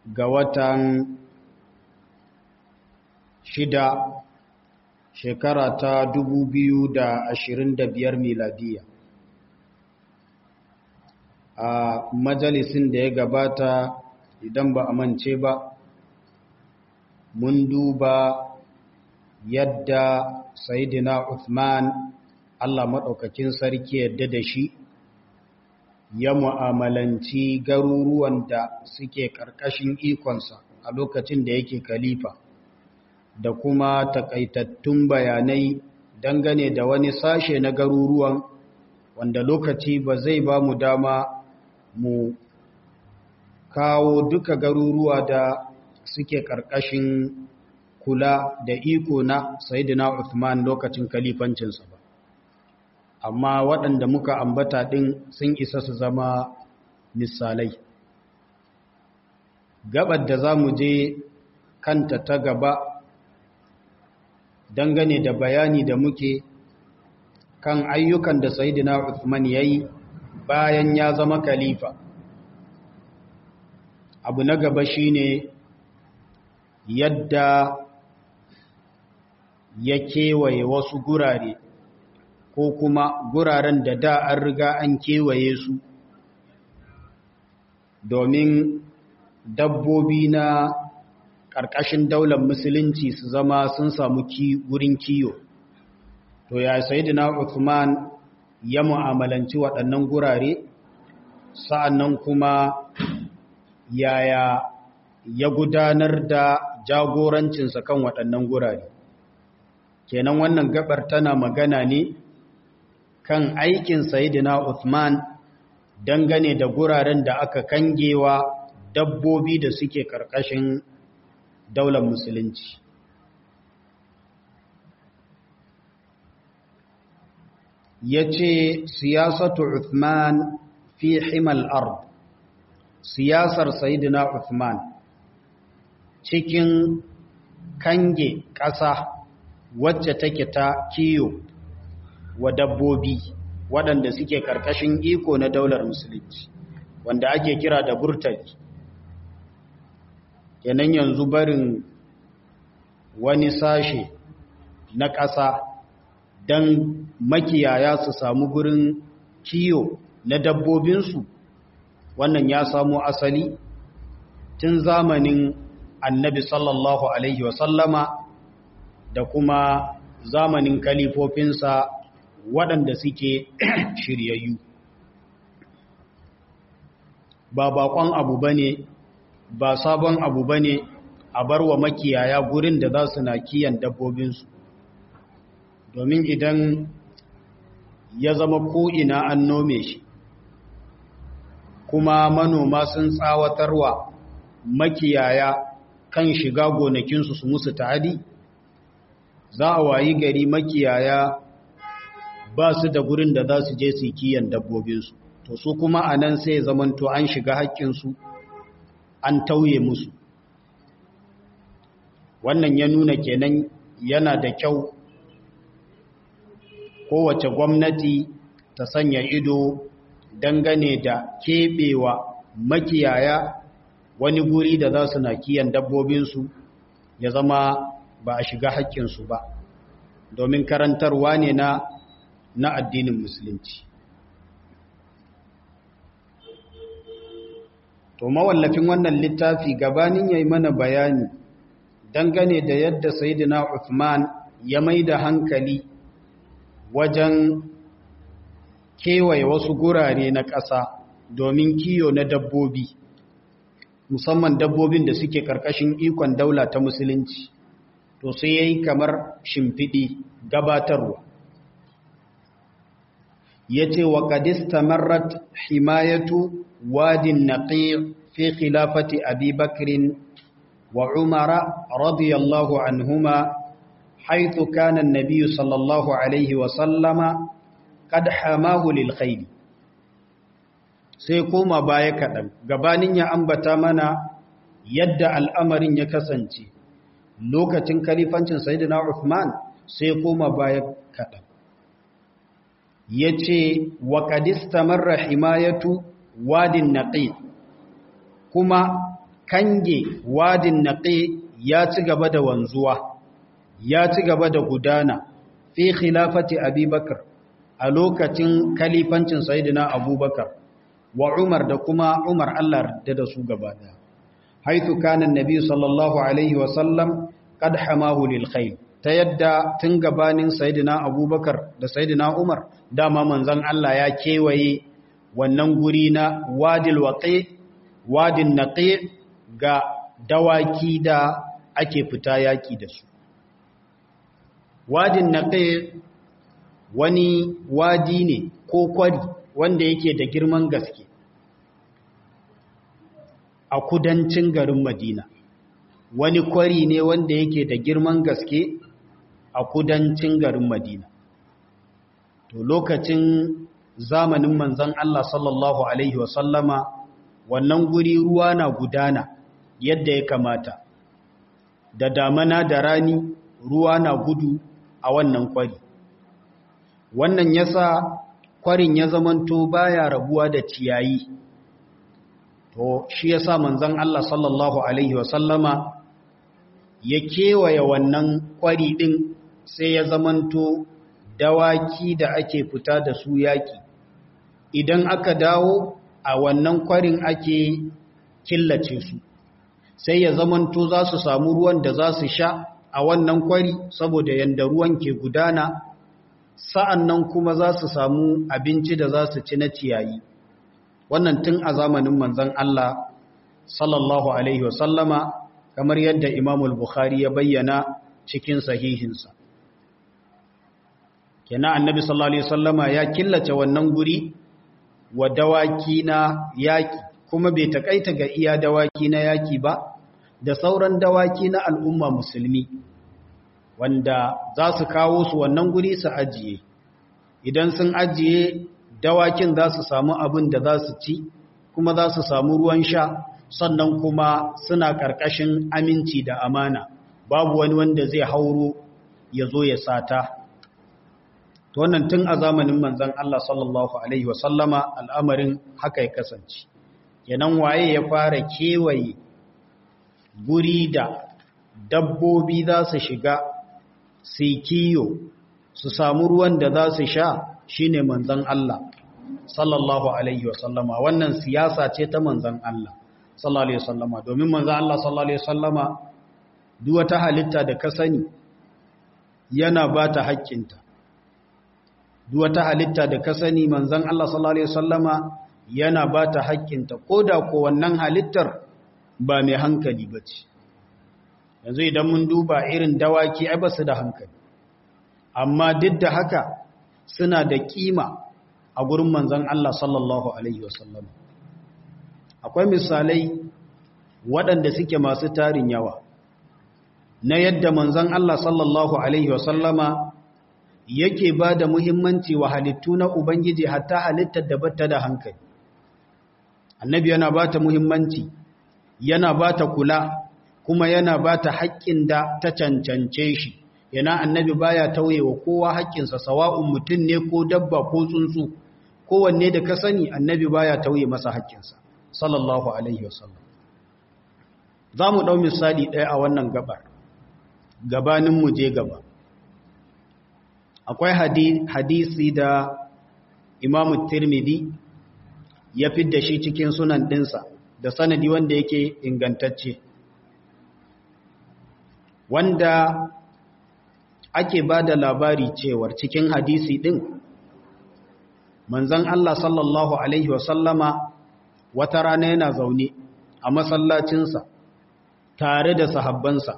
ga watan shida shekara ta dubu biyu da ashirin da biyar miladiya a majalisin da ya gabata idan ba a mance ba mun duba yadda sayidina Uthman Allah maɗaukakin sarki yadda da shi ya mu'amalanci garuruwan da suke ƙarƙashin ikonsa a lokacin da yake kalifa da kuma takaitattun bayanai dangane da wani sashe na garuruwan wanda lokaci ba zai ba mu dama mu kawo duka garuruwa da suke ƙarƙashin kula da iko na Sayyidina Uthman lokacin kalifancinsa ba amma waɗanda muka ambata ɗin sun isa su zama misalai gabar da za mu je kanta ta gaba dangane da bayani da muke kan ayyukan da Sayyidina Uthman ya yi bayan ya zama kalifa abu na gaba shine yadda ya kewaye wasu gurare ko kuma guraren da da an riga an kewaye su domin dabbobi na ƙarƙashin daular musulunci su zama sun samu gurin kiyo to ya sayidina Uthman ya mu'amalanci waɗannan gurare sa'annan kuma yaya ya gudanar da jagorancinsa kan waɗannan gurare kenan wannan gabar tana magana ne kan aikin sayidina Uthman dangane da guraren da aka kangewa dabbobi da suke ƙarƙashin daular musulunci ya ce siyasatu Uthman fi himal ard siyasar sayidina Uthman cikin kange ƙasa wacce take ta kiyo wa dabbobi waɗanda suke ƙarƙashin iko na daular musulunci wanda ake kira da burtali kenan yanzu barin wani sashe na ƙasa don makiyaya su samu gurin kiyo na dabbobinsu wannan ya samo asali tun zamanin annabi sallallahu alaihi wasallama da kuma zamanin kalifofinsa waɗanda suke shiryayyu ba bakon abu ba ne ba sabon abu ba ne a bar wa makiyaya gurin da za su na kiyan dabbobinsu domin idan ya zama ko'ina an nome shi kuma manoma sun tsawatarwa makiyaya kan shiga gonakinsu su musu ta'adi za a wayi gari makiyaya ba su da gurin da za su je su kiyan dabbobinsu to su kuma a nan sai zamanto an shiga haƙƙinsu an tauye musu wannan ya nuna kenan yana da kyau kowace gwamnati ta sanya ido dangane da keɓewa makiyaya wani guri da za su na kiyan dabbobinsu ya zama ba a shiga haƙƙinsu ba domin karantarwa ne na na addinin musulunci to mawallafin wannan littafi gabanin yayi mana bayani dangane da yadda sayyidina Uthman ya maida hankali wajen kewaye wasu gurare na ƙasa domin kiyo na dabbobi musamman dabbobin da suke ƙarƙashin ikon daula ta musulunci to sai yayi kamar shimfiɗi gabatarwa yace wa qad istamarrat himayatu wadin naqi' fi khilafati abi bakr wa umara radiyallahu anhuma haythu kana an-nabiy sallallahu alayhi wa sallama qad hamahu lil khayl sai koma baya kadan gabanin ya ambata mana yadda al'amarin ya kasance lokacin kalifancin sayyidina Uthman sai koma baya kadan yace wa qad istamarra himayatu wadin naqi kuma kange wadin naqi ya ci gaba da wanzuwa ya ci gaba da gudana fi khilafati abubakar a lokacin kalifancin sayyidina abubakar wa umar da kuma umar Allah da da su gaba daya haithu kana annabi sallallahu alaihi wa sallam qad hamahu lil khayl ta yadda tun gabanin sayyidina abubakar da sayyidina umar dama manzon Allah ya kewaye wannan guri na wadil waqi wadin naqi ga dawaki da ake fita yaki da su wadin naqi wani wadi ne ko kwari wanda yake da girman gaske a kudancin garin Madina wani kwari ne wanda yake da girman gaske a kudancin garin Madina to lokacin zamanin manzon Allah sallallahu alaihi wasallama wannan guri ruwa na gudana yadda ya kamata da damana da rani ruwa na gudu a wannan kwari wannan yasa kwarin ya zamanto baya rabuwa da ciyayi to shi yasa manzon Allah sallallahu alaihi wasallama ya kewaye wannan kwari din sai ya zamanto dawaki da ake fita da su yaki idan aka dawo a wannan kwarin ake killace su sai ya zamanto za su samu ruwan da za su sha a wannan kwari saboda yanda ruwan ke gudana sa'an nan kuma za su samu abinci da za su ci na ciyayi wannan tun a zamanin manzan Allah sallallahu Alaihi wasallama kamar yadda imamul Bukhari ya bayyana cikin sahihinsa kena annabi sallallahu Alaihi wasallama ya killace wannan guri wa dawaki na yaki kuma bai takaita ga iya dawaki na yaki ba da sauran dawaki na al'umma musulmi wanda za su kawo su wannan guri su ajiye idan sun ajiye dawakin za su samu abin da za su ci kuma za su samu ruwan sha sannan kuma suna ƙarƙashin aminci da amana babu wani wanda zai hauro ya zo ya sata to wannan tun a zamanin manzon Allah sallallahu alaihi wasallama al'amarin haka ya kasance kenan waye ya fara kewaye guri da dabbobi za su shiga su kiyo su samu ruwan da za su sha shine manzon Allah sallallahu alaihi wasallama wannan siyasa ce ta manzon Allah sallallahu alaihi wasallama domin manzon Allah sallallahu alaihi wasallama duk wata halitta da ka sani yana ba ta haƙƙinta duk wata halitta da ka sani manzon Allah sallallahu alaihi wasallama yana ba ta haƙƙinta koda ko wannan halittar ba mai hankali bace yanzu idan mun duba irin dawaki ai ba su da hankali amma duk da haka suna da kima a gurin manzan Allah sallallahu Alaihi wasallam akwai misalai waɗanda suke masu tarin yawa na yadda manzan Allah sallallahu Alaihi wasallama yake ba da muhimmanci wa halittu na Ubangiji hatta halittar da bata da hankali annabi yana ba ta muhimmanci yana ba ta kula kuma yana ba ta haƙƙin da ta cancance shi yana annabi baya tauye wa kowa haƙƙinsa sawa'un mutum ne ko dabba ko tsuntsu kowanne da ka sani annabi baya tauye masa haƙƙinsa sallallahu alaihi wasallam za mu ɗau misali ɗaya a wannan gabar gabanin mu je gaba akwai hadisi da imamu tirmidhi ya fidda shi cikin sunan ɗinsa da sanadi wanda yake ingantacce wanda ake ba da labari cewar cikin hadisi ɗin manzan Allah sallallahu Alaihi wasallama wata rana yana zaune a masallacinsa tare da sahabbansa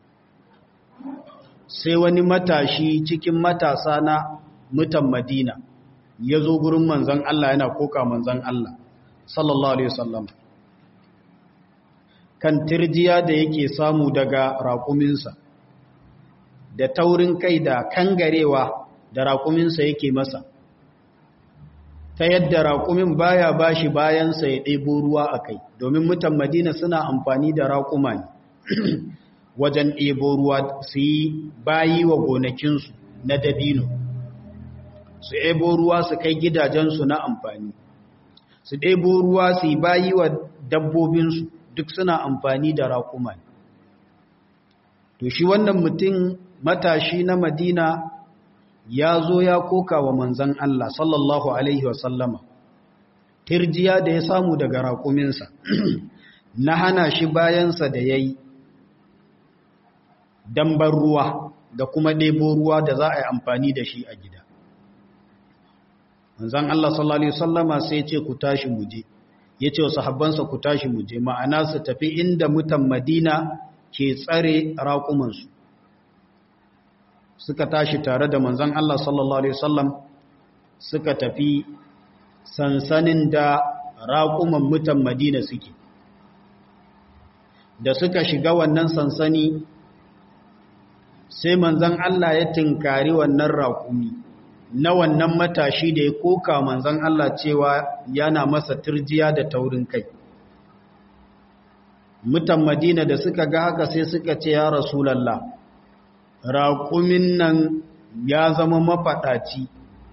sai wani matashi cikin matasa na mutan madina ya zo gurin manzan Allah yana koka manzan Allah sallallahu Alaihi wasallama kan tirjiya da yake samu daga raƙuminsa da taurin kai da kangarewa da raƙuminsa yake masa ta yadda raƙumin baya bashi bayansa ya ɗebo ruwa a kai domin mutan madina suna amfani da raƙuma ne wajen ɗebo ruwa su yi bayi wa gonakinsu na dabino su ɗebo ruwa su kai gidajensu na amfani su ɗebo ruwa su yi bayi wa dabbobinsu duk suna amfani da raƙuma to shi wannan mutum matashi na madina ya zo ya koka wa manzan Allah sallallahu alaihi wasallama tirjiya da ya samu daga raƙuminsa na hana shi bayansa da ya yi dambar ruwa da kuma ɗebo ruwa da za a yi amfani da shi a gida manzan Allah sallallahu alaihi wasallama sai ce ku tashi muje ya ce wa sahabbansa ku tashi muje ma'ana su tafi inda mutan madina ke tsare raƙumansu suka tashi tare da manzan Allah sallallahu alaihi wasallam suka tafi sansanin da raƙuman mutan madina suke da suka shiga wannan sansani sai manzan Allah ya tinkari wannan raƙumi na wannan matashi da ya koka manzan Allah cewa yana masa turjiya da taurin kai mutan madina da suka ga haka sai suka ce ya rasulallah raƙumin nan ya zama mafaɗaci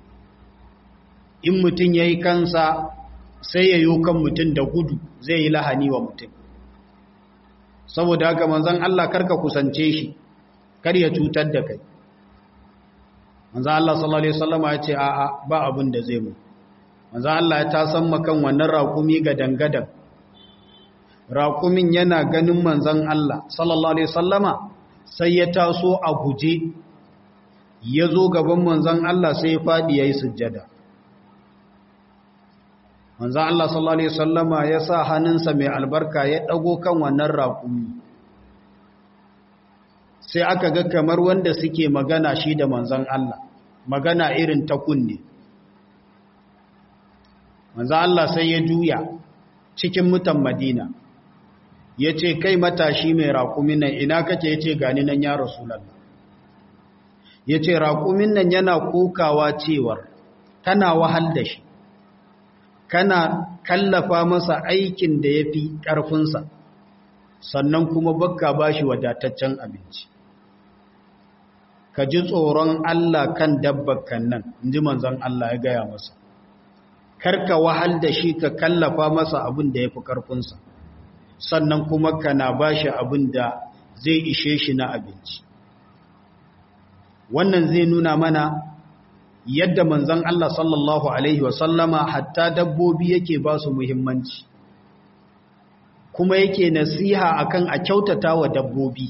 in mutum ya yi kansa sai ya yi kan mutum da gudu zai yi lahani wa mutum saboda haka manzan Allah karka kusance shi kar ya cutar da kai manzan Allah sallallahu Alaihi wasallama ya ce a'a ba abin da zai mu manzan Allah ya tasan makan wannan raƙumi ga dangadan raƙumin yana ganin manzan Allah sallallahu Alaihi wasallama sai ya taso a guje ya zo gaban manzan Allah sai ya faɗi ya yi sujjada manzan Allah sallallahu Alaihi wasallama ya sa hannunsa mai albarka ya ɗago kan wannan raƙumi sai aka ga kamar wanda suke magana shi da manzan Allah magana irin ta kunne manzan Allah sai ya juya cikin mutan madina ya ce kai matashi mai raƙumin nan ina kake ya ce gani nan ya rasulallah ya ce raƙumin nan yana kokawa cewar kana wahal da shi kana kallafa masa aikin da ya fi ƙarfinsa sannan kuma bakka ba shi wadataccen abinci ka ji tsoron Allah kan dabbakan nan in ji manzan Allah ya gaya masa karka wahal da shi ka kallafa masa abin da ya fi ƙarfinsa sannan kuma kana ba shi abin da zai ishe shi na abinci wannan zai nuna mana yadda manzan Allah sallallahu Alaihi wasallama hatta dabbobi yake ba su muhimmanci kuma yake nasiha akan a kyautata wa dabbobi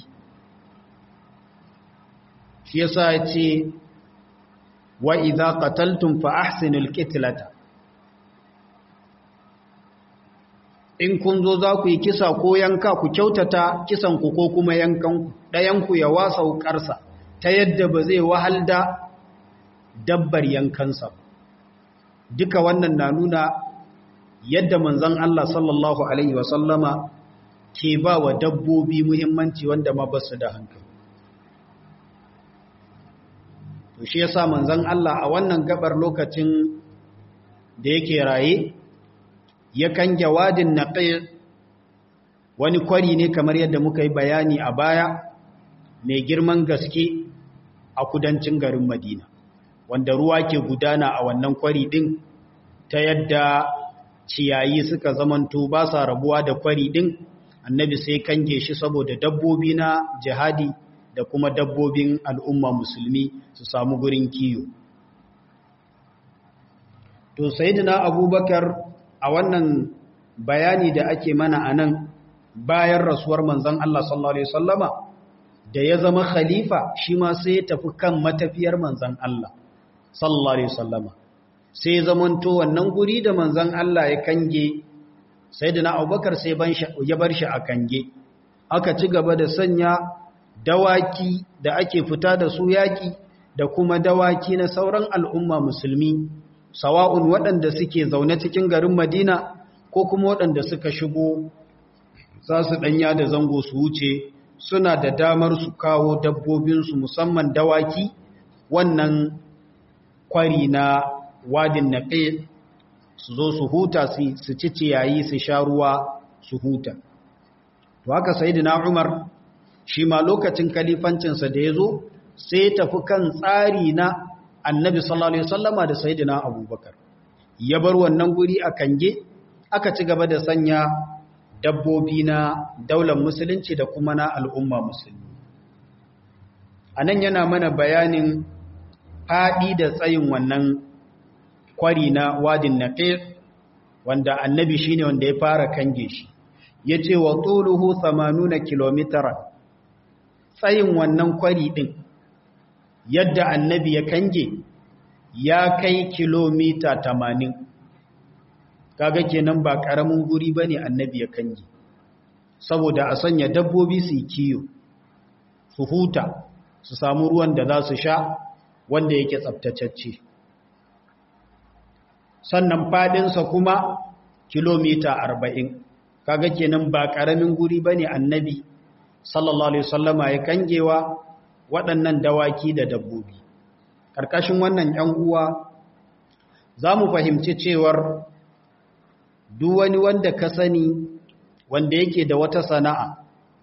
shi yasa ya ce wa idza qataltum fa ahsinul qitlata in kun zo za ku yi kisa ko yanka ku kyautata kisan ku ko kuma yankan ku dayan ku ya wasa wukarsa ta yadda ba zai wahal da dabbar yankansa duka wannan na nuna yadda manzon Allah sallallahu alaihi wasallama ke ba wa dabbobi muhimmanci wanda ma basu da hankali to shi yasa manzon Allah a wannan gabar lokacin da yake raye yakan jawadin naqi wani kwari ne kamar yadda muka yi bayani a baya mai girman gaske a kudancin garin Madina wanda ruwa ke gudana a wannan kwari din ta yadda ciyayi suka zamanto ba sa rabuwa da kwari din annabi sai kange shi saboda dabbobi na jihadi da kuma dabbobin al'umma musulmi su samu gurin kiyo to sayyidina abubakar a wannan bayani da ake mana a nan bayan rasuwar manzon Allah sallallahu alaihi wasallama da ya zama khalifa shi ma sai ya tafi kan matafiyar manzon Allah sallallahu alaihi wasallama sai zamanto wannan guri da manzon Allah ya kange sayyidina Abubakar sai ya bar shi a kange aka ci gaba da sanya dawaki da ake fita da su yaki da kuma dawaki na sauran al'umma musulmi sawa'un waɗanda suke zaune cikin garin Madina ko kuma waɗanda suka shigo za su ɗanya da zango su wuce suna da damar su kawo dabbobinsu musamman dawaki wannan kwari na wadin naƙe su zo su huta su ci ciyayi su sha ruwa su huta to haka sayyidina Umar shi ma lokacin kalifancinsa da ya zo sai ya tafi kan tsari na annabi sallallahu alaihi wasallama da sayyidina Abubakar ya bar wannan guri a kange aka ci gaba da sanya dabbobi na daular musulunci da kuma na al'umma musulmi a nan yana mana bayanin faɗi da tsayin wannan kwari na wadin naqir wanda annabi shine wanda ya fara kange shi yace wa tuluhu 80 kilometara tsayin wannan kwari din yadda annabi ya kange ya kai kilomita 80 kaga kenan ba karamin guri bane annabi ya kange saboda a sanya dabbobi su kiyo su huta su samu ruwan da za su sha wanda yake tsaftatacce sannan fadinsa kuma kilomita arba'in kaga kenan ba ƙaramin guri ba ne annabi sallallahu alaihi wasallama ya kangewa waɗannan dawaki da dabbobi ƙarƙashin wannan ‘yan uwa za mu fahimci cewar duk wani wanda ka sani wanda yake da wata sana'a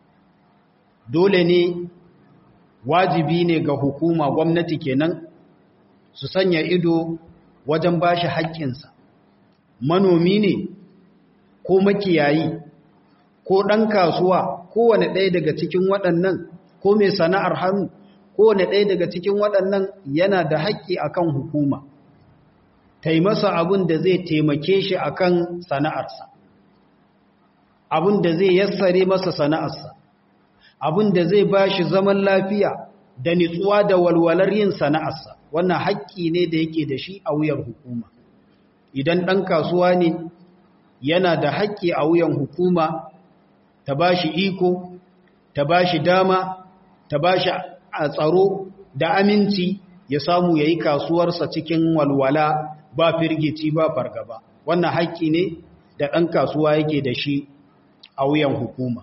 dole ne wajibi ne ga hukuma gwamnati kenan su sanya ido wajen ba shi haƙƙinsa manomi ne ko makiyayi ko ɗan kasuwa kowane ɗaya daga cikin waɗannan ko mai sana'ar hannu kowane ɗaya daga cikin waɗannan yana da haƙƙi akan hukuma taimasa abin da zai taimake shi akan sana'arsa abin da zai yassare masa sana'arsa abin da zai ba shi zaman lafiya da nitsuwa da walwalar yin sana'arsa wannan haƙƙi ne da yake da shi a wuyan hukuma idan ɗan kasuwa ne yana da haƙƙi a wuyan hukuma ta ba shi iko ta ba shi dama ta ba shi a tsaro da aminci ya samu ya yi kasuwarsa cikin walwala ba firgici ba fargaba wannan haƙƙi ne da ɗan kasuwa yake da shi a wuyan hukuma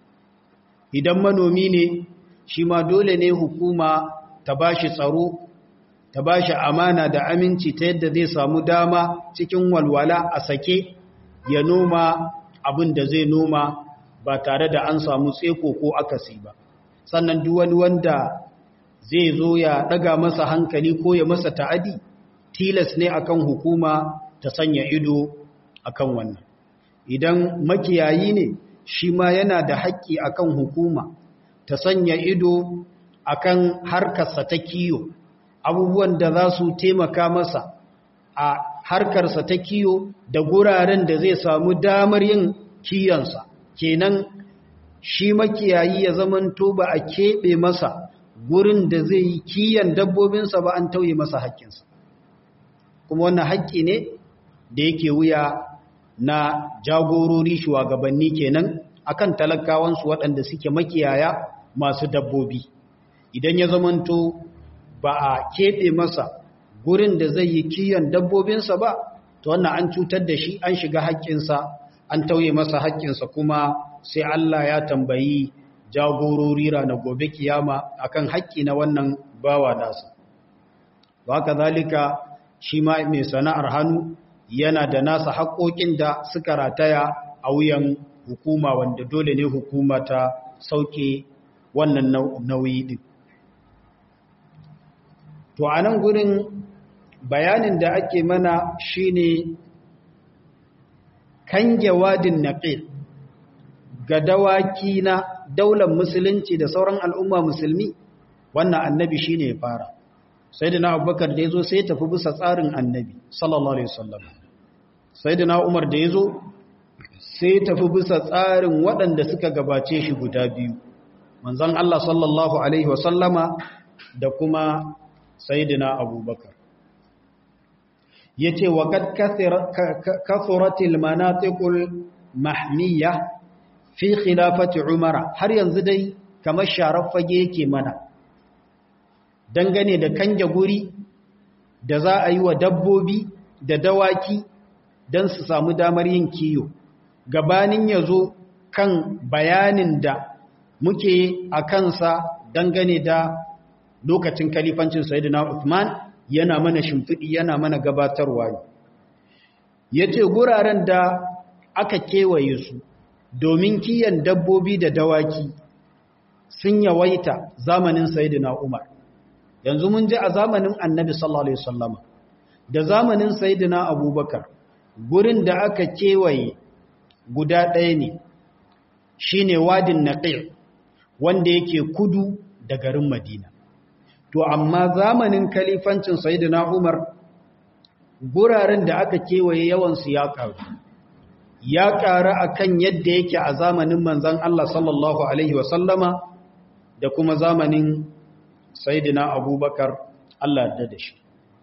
idan manomi ne shi ma dole ne hukuma ta ba shi tsaro ta ba shi amana da aminci ta yadda zai samu dama cikin walwala a sake ya noma abin da zai noma ba tare da an samu tseko ko akasi ba sannan duk wani wanda zai zo ya daga masa hankali ko ya masa ta'adi tilas ne akan hukuma ta sanya ido akan wannan idan makiyayi ne shi ma yana da haƙƙi akan hukuma ta sanya ido akan harkarsa ta kiyo abubuwan da za su taimaka masa a harkarsa ta kiyo da guraren da zai samu damar yin kiyonsa kenan shi makiyayi ya zamanto ba a keɓe masa gurin da zai yi kiyon dabbobinsa ba an tauye masa haƙƙinsa kuma wannan haƙƙi ne da yake wuya na jagorori shugabanni kenan akan talakawansu waɗanda suke makiyaya masu dabbobi idan ya zamanto ba a keɓe masa gurin da zai yi kiyon dabbobinsa ba to wannan an cutar da shi an shiga haƙƙinsa an tauye masa haƙƙinsa kuma sai Allah ya tambayi jagorori na gobe kiyama akan haƙƙi na wannan bawa nasa ba ka zalika shi ma mai sana'ar hannu yana da nasa haƙoƙin da suka rataya a wuyan hukuma wanda dole ne hukuma ta sauke wannan nauyi din to a nan gurin bayanin da ake mana shine kange wadin naqil ga dawaki na daular musulunci da sauran al'umma musulmi wannan annabi shine ya fara sayyidina abubakar da yazo sai ya tafi bisa tsarin annabi sallallahu alaihi wasallam sayyidina umar da yazo sai ya tafi bisa tsarin waɗanda suka gabace shi guda biyu manzon Allah sallallahu alaihi wasallama da kuma sayyidina abubakar yace wa kad kathuratil manatiqul mahmiya fi khilafati umara har yanzu dai kamar sharar fage yake mana dangane da kanje guri da za a yi wa dabbobi da dawaki don su samu damar yin kiyo gabanin ya zo kan bayanin da muke a kansa dangane da lokacin kalifancin Sayyidina Uthman yana mana shimfiɗi yana mana gabatarwa ne yace guraren da aka kewaye su domin kiyan dabbobi da dawaki sun yawaita zamanin Sayyidina Umar yanzu mun ji a zamanin Annabi sallallahu alaihi wasallama da zamanin Sayyidina Abubakar gurin da aka kewaye guda ɗaya ne shine wadin naqi wanda yake kudu da garin madina to amma zamanin kalifancin sayyidina umar guraren da aka kewaye yawansu ya karu ya ƙara akan yadda yake a zamanin manzan Allah sallallahu alaihi wasallama da kuma zamanin sayyidina abubakar Allah da da shi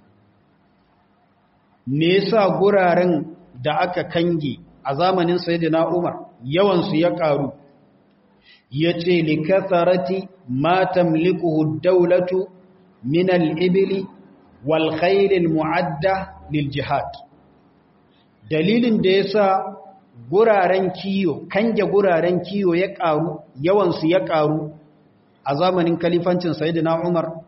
me yasa guraren da aka kange a zamanin sayyidina Umar yawansu ya karu yace likatharati ma tamlikuhu ad-dawlatu min al-ibli wal khayl al-mu'adda lil jihad dalilin da yasa guraren kiyo kange guraren kiyo ya karu yawansu ya karu a zamanin kalifancin sayyidina Umar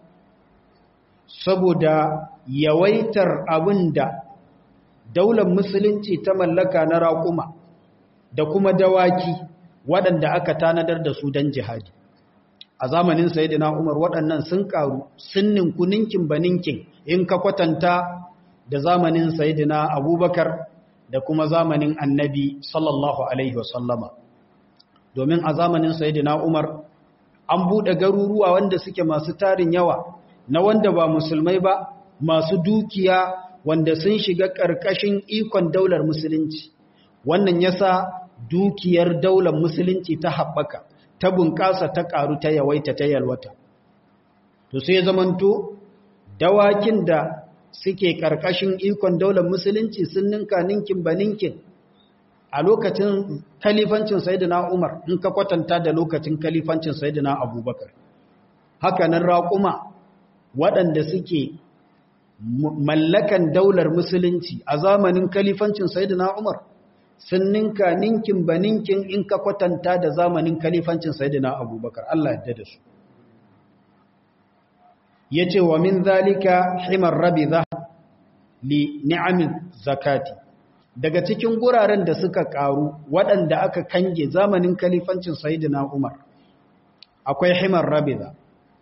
saboda yawaitar abinda daular musulunci ta mallaka na raƙuma da kuma dawaki waɗanda aka tanadar da su don jihadi a zamanin sayidina umar waɗannan sun ƙaru sun ninku ninkin ba ninkin in ka kwatanta da zamanin sayidina abubakar da kuma zamanin annabi sallallahu alaihi wasallama domin a zamanin sayidina umar an buɗe garuruwa wanda suke masu tarin yawa na wanda ba musulmai ba masu dukiya wanda sun shiga ƙarƙashin ikon daular musulunci wannan yasa dukiyar daular musulunci ta haɓaka ta bunƙasa ta ƙaru ta yawaita ta yalwata to sai zamanto dawakin da suke ƙarƙashin ikon daular musulunci sun ninka ninkin ba ninkin a lokacin kalifancin sayyidina Umar in ka kwatanta da lokacin kalifancin sayyidina Abubakar haka nan raƙuma waɗanda suke mallakan daular musulunci a zamanin kalifancin sayyidina Umar sun ninka ninkin ba ninkin in ka kwatanta da zamanin kalifancin sayyidina Abubakar Allah yadda da su yace wa min zalika himar rabidha li ni'amin zakati daga cikin guraren da suka karu waɗanda aka kange zamanin kalifancin sayyidina Umar akwai himar rabidha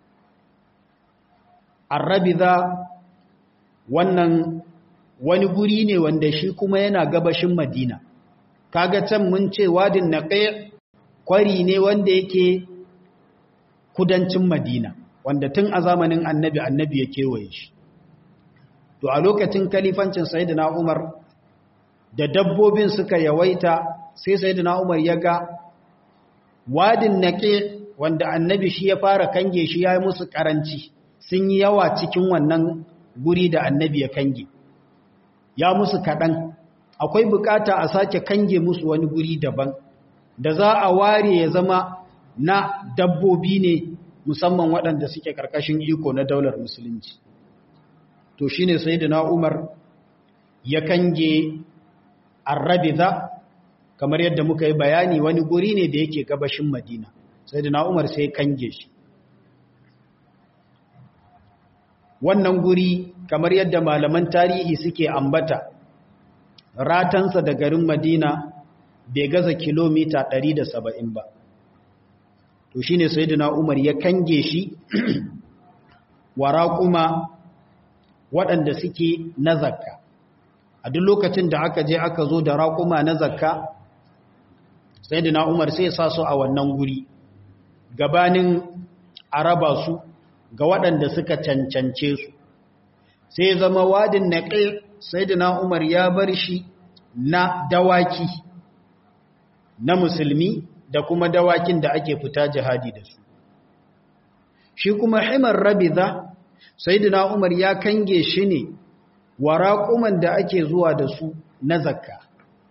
ar-rabidha wannan wani guri ne wanda shi kuma yana gabashin Madina kaga can mun ce wadin naqi kwari ne wanda yake kudancin Madina wanda tun a zamanin annabi annabi ya kewaye shi to a lokacin kalifancin sayyidina Umar da dabbobin suka yawaita sai sayyidina Umar ya ga wadin naqi wanda annabi shi ya fara kange shi ya yi musu karanci sun yi yawa cikin wannan guri da annabi ya kange ya musu kaɗan akwai bukata a sake kange musu wani guri daban da za a ware ya zama na dabbobi ne musamman waɗanda suke ƙarƙashin iko na daular musulunci to shi ne sai na umar ya kange arrabiza kamar yadda muka yi bayani wani guri ne da yake gabashin madina sai na umar sai kange shi wannan guri kamar yadda malaman tarihi suke ambata ratansa da garin madina bai gaza kilomita 170 ba to shine sayyidina umar ya kange shi wara kuma waɗanda suke na zakka a duk lokacin da aka je aka zo da raƙuma na zakka sayyidina umar sai sa su a wannan guri gabanin araba su ga waɗanda suka cancance su sai zama wadin naƙil sai da umar ya bar shi na dawaki na musulmi da kuma dawakin da ake fita jihadi da su shi kuma himar rabiza sai da umar ya kange shi ne wa raƙuman da ake zuwa da su na zakka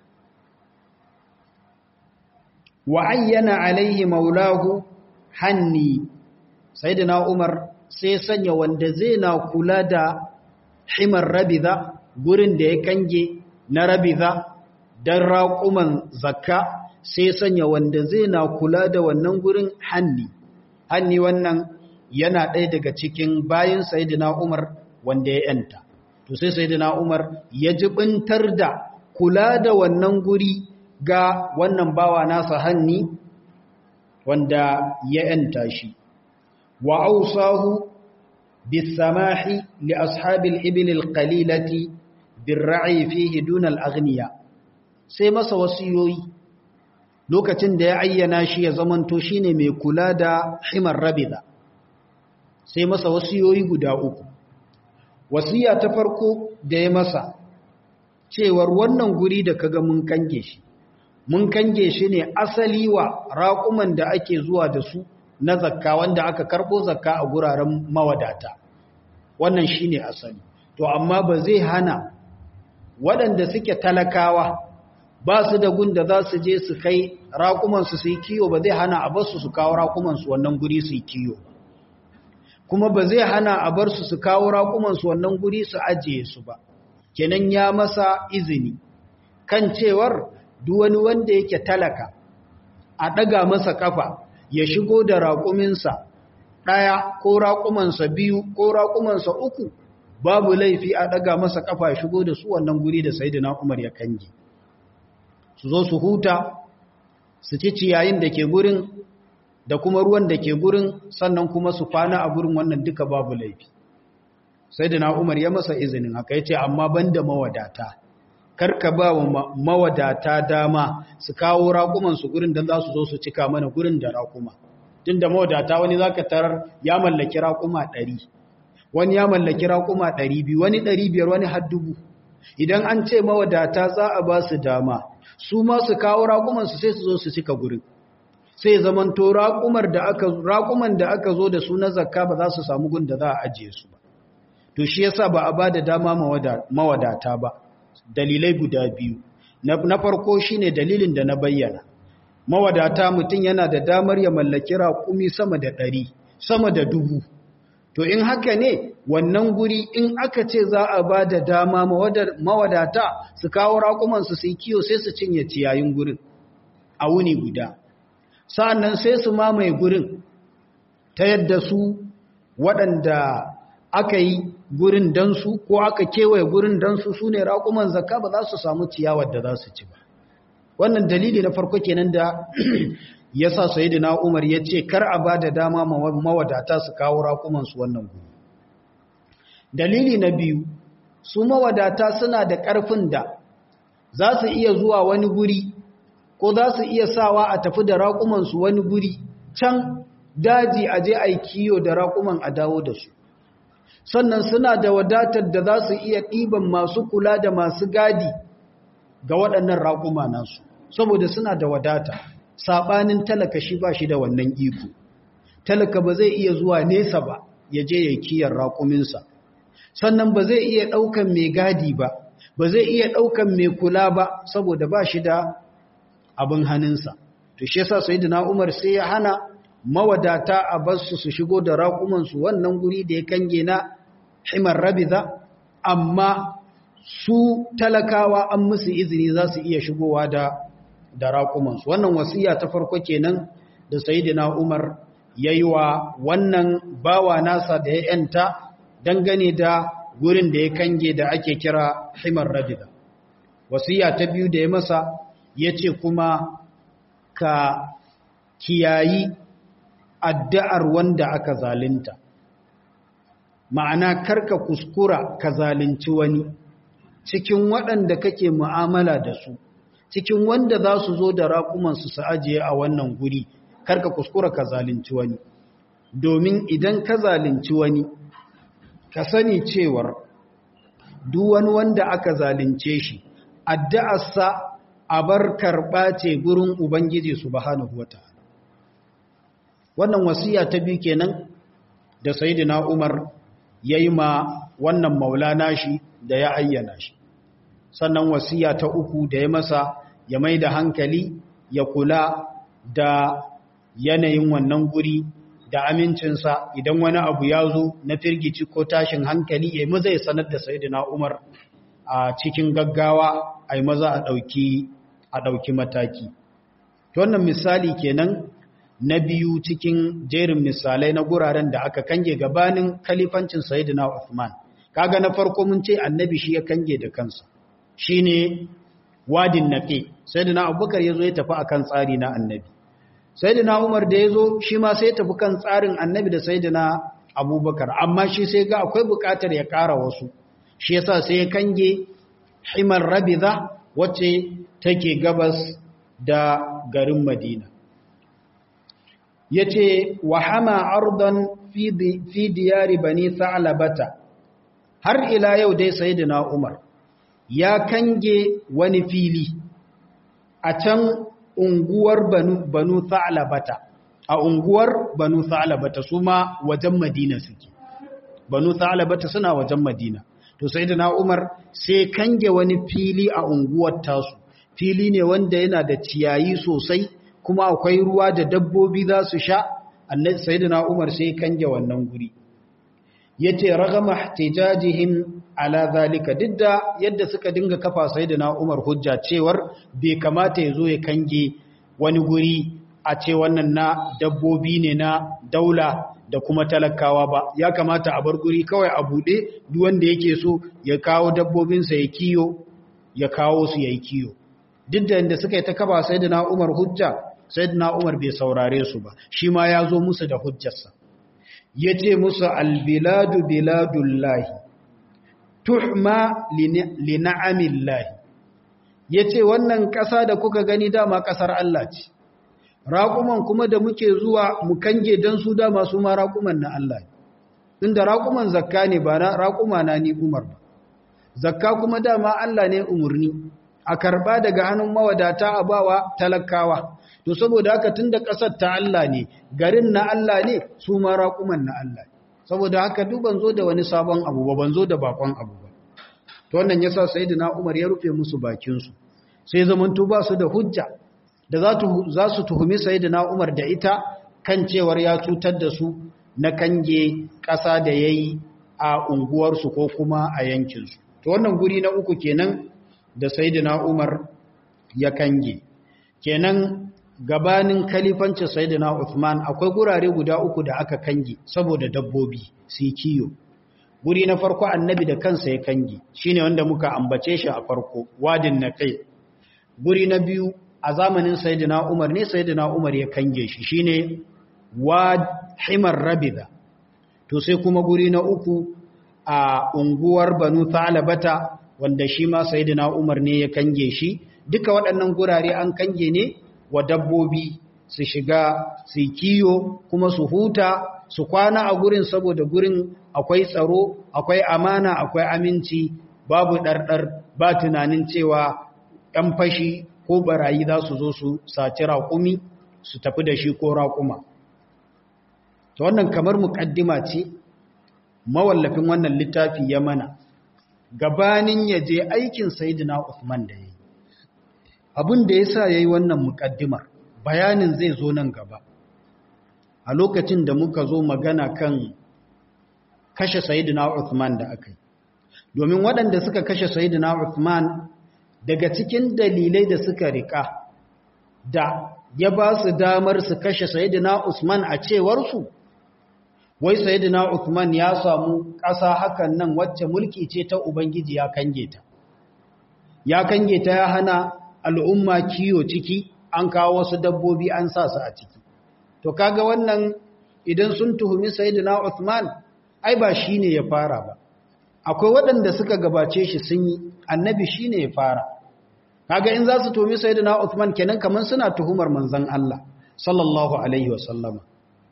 wa ayyana alaihi maulahu hanni sayyidina Umar sai sanya wanda zai na kula da himar rabiza gurin da ya kange na rabiza dan raƙuman zakka sai sanya wanda zai na kula da wannan gurin hanni hanni wannan yana ɗaya daga cikin bayin sayyidina Umar wanda ya yanta to sai sayyidina Umar ya jibintar da kula da wannan guri ga wannan bawa nasa hanni wanda ya yanta shi وأوصاه بالسماح لأصحاب الإبل القليلة بالرعي فيه دون الأغنياء sai masa wasiyoyi lokacin da ya ayyana shi ya zamanto shine mai kula da himar rabida sai masa wasiyoyi guda uku wasiya ta farko da ya masa cewar wannan guri da kaga mun kange shi mun kange shi ne asali wa raƙuman da ake zuwa da su na zakka wanda aka karɓo zakka a guraren mawadata wannan shine asali to amma ba zai hana waɗanda suke talakawa ba su da gun da za su je su kai raƙumansu su yi kiyo ba zai hana a bar su su kawo raƙumansu wannan guri su yi kiyo kuma ba zai hana a bar su su kawo raƙumansu wannan guri su ajiye su ba kenan ya masa izini kan cewar duk wani wanda yake talaka a ɗaga masa kafa ya shigo da raƙuminsa ɗaya ko raƙumansa biyu ko raƙumansa uku babu laifi a ɗaga masa kafa ya shigo da su wannan guri da Sayyidina Umar ya kange su zo su huta su ci ciyayin da ke gurin da kuma ruwan da ke gurin sannan kuma su kwana a gurin wannan duka babu laifi sai da na umar ya masa izinin haka ya ce amma ban da mawadata karka ba wa mawadata dama su kawo raƙumansu gurin don za su zo su cika mana gurin da raƙuma tun da mawadata wani za ka tarar ya mallaki raƙuma ɗari wani ya mallaki raƙuma ɗari biyu wani ɗari biyar wani har dubu idan an ce mawadata za a ba su dama su ma su kawo raƙumansu sai su zo su cika gurin sai zamanto raƙuman da aka zo da su na zakka ba za su samu gun da za a ajiye su ba to shi yasa ba a ba da dama mawadata ba dalilai guda biyu na farko shine dalilin da na bayyana mawadata mutum yana da damar ya mallaki raƙumi sama da ɗari sama da dubu to in haka ne wannan guri in aka ce za a ba da dama mawadata su kawo raƙumansu su yi kiyo sai su cinye ciyayin gurin a wuni guda sa'annan sai su mamaye gurin ta yadda su waɗanda aka yi gurin don su ko aka kewaye gurin don su su ne raƙuman zakka ba za su samu ciyawar da za su ci ba wannan dalili na farko kenan da ya sa sayidina umar ya ce kar a ba da dama mawadata su kawo raƙumansu wannan guri dalili na biyu su mawadata suna da ƙarfin da za su iya zuwa wani guri ko za su iya sawa a tafi da raƙumansu wani guri can daji a je a kiyo da raƙuman a dawo da su sannan suna da wadatar da za su iya ɗiban masu kula da masu gadi ga waɗannan raƙuma nasu saboda suna da wadata saɓanin talaka shi ba shi da wannan iko talaka ba zai iya zuwa nesa ba ya je ya kiyar raƙuminsa sannan ba zai iya ɗaukan mai gadi ba ba zai iya ɗaukan mai kula ba saboda ba shi da abin hannunsa to shi yasa sayyidina Umar sai ya hana mawadata a basu su shigo da raƙumansu wannan guri da ya kange na himar rabiza amma su talakawa an musu izini za su iya shigowa da da raƙumansu wannan wasiya ta farko kenan da sayyidina Umar yayi wa wannan bawa nasa da ya yanta dangane da gurin da ya kange da ake kira himar rabiza wasiya ta biyu da ya masa ya ce kuma ka kiyayi addu'ar wanda aka zalinta ma'ana karka kuskura ka zalunci wani cikin waɗanda kake mu'amala da su cikin wanda za su zo da raƙumansu su ajiye a wannan guri karka kuskura ka zalunci wani domin idan ka zalunci wani ka sani cewar duk wani wanda aka zalunce shi addu'arsa a bar karɓa ce gurin Ubangiji subhanahu wa ta'ala. Wannan wasiya ta biyu kenan da Sayyidina Umar ya yi ma wannan maulana shi da ya ayyana shi. Sannan wasiya ta uku da ya masa ya mai da hankali ya kula da yanayin wannan guri da amincinsa idan wani abu ya zo na firgici ko tashin hankali ya maza ya sanar da Sayyidina Umar a cikin gaggawa a yi maza a ɗauki a ɗauki mataki. Wannan misali kenan na biyu cikin jerin misalai na guraren da aka kange gabanin kalifancin Sayyidina Uthman. Kaga na farko mun ce annabi shi ya kange da kansa. Shi ne wadin naƙe. Sayyidina Abubakar ya zo ya tafi akan tsari na annabi. Sayyidina Umar da ya zo shi ma sai ya tafi kan tsarin annabi da Sayyidina Abubakar. Amma shi sai ga akwai buƙatar ya ƙara wasu. Shi yasa sai ya kange himar rabiza wacce take gabas da garin madina ya ce wa hama ardon fi diyari bani sa'alabata har ila yau dai sayidina umar ya kange wani fili a can unguwar banu, banu sa'alabata a unguwar banu sa'alabata su ma wajen madina suke banu sa'alabata suna wajen madina to sayidina umar sai kange wani fili a unguwar tasu fili ne wanda yana da ciyayi sosai kuma akwai ruwa da dabbobi za su sha annabi sayyidina Umar sai kange wannan guri yace ragama ihtijajihim ala zalika didda yadda suka dinga kafa sayyidina Umar hujja cewar bai kamata ya zo ya kange wani guri a ce wannan na dabbobi ne na daula da kuma talakawa ba ya kamata a bar guri kawai a bude duk wanda yake so ya kawo dabbobinsa ya kiyo ya kawo su yayi kiyo duk da yadda suka yi ta kaba sayyidina Umar hujja sayyidina Umar bai saurare su ba shi ma ya zo musu da hujjarsa yace musu albiladu biladullahi tuhma li na'amillahi yace wannan ƙasa da kuka gani dama ƙasar Allah ce raƙuman kuma da muke zuwa mu kange dan su dama su ma raƙuman na Allah inda raƙuman zakka ne ba raƙuma na ni Umar ba zakka kuma dama Allah ne umurni a karba daga hannun mawadata a bawa talakawa to saboda haka tunda kasar ta Allah ne garin na Allah ne su ma raƙuman na Allah saboda haka duk ban zo da wani sabon abu ba ban zo da bakon abu ba to wannan yasa sayyidina Umar ya rufe musu bakin su sai zamanto ba su da hujja da za za su tuhumi sayyidina Umar da ita kan cewar ya cutar da su na kange ƙasa da yayi a unguwarsu ko kuma a yankinsu to wannan guri na uku kenan da Sayyidina Umar ya kange kenan gabanin kalifancin Sayyidina Uthman akwai gurare guda uku da aka kange saboda dabbobi su kiyo guri na farko annabi da kansa ya kange shine wanda muka ambace shi a farko wadin naqi guri na biyu a zamanin Sayyidina Umar ne Sayyidina Umar ya kange shi shine wad himar rabida to sai kuma guri na uku a unguwar Banu Thalabata wanda shi ma Sayyidina Umar ne ya kange shi duka waɗannan gurare an kange ne wa dabbobi su shiga su kiyo kuma su huta su kwana a gurin saboda gurin akwai tsaro akwai amana akwai aminci babu ɗarɗar ba tunanin cewa ‘yan fashi ko barayi za su zo su saci raƙumi su tafi da shi ko raƙuma ta wannan kamar muƙaddima ce mawallafin wannan littafi ya mana gabanin ya je aikin Sayyidina Uthman da yayi abin da yasa yayi wannan mukaddimar bayanin zai zo nan gaba a lokacin da muka zo magana kan kashe Sayyidina Uthman da aka yi domin waɗanda suka kashe Sayyidina Uthman daga cikin dalilai da suka rika da ya ba su damar su kashe Sayyidina Usman a cewar su wai sayyidina Uthman ya samu ƙasa hakan nan wacce mulki ce ta ubangiji ya kange ta ya kange ta ya hana al'umma kiyo ciki an kawo wasu dabbobi an sa su a ciki to kaga wannan idan sun tuhumi sayyidina Uthman ai ba shine ya fara ba akwai waɗanda suka gabace shi sun yi annabi shine ya fara kaga in za su tuhumi sayyidina Uthman kenan kaman suna tuhumar manzon Allah sallallahu alaihi wasallama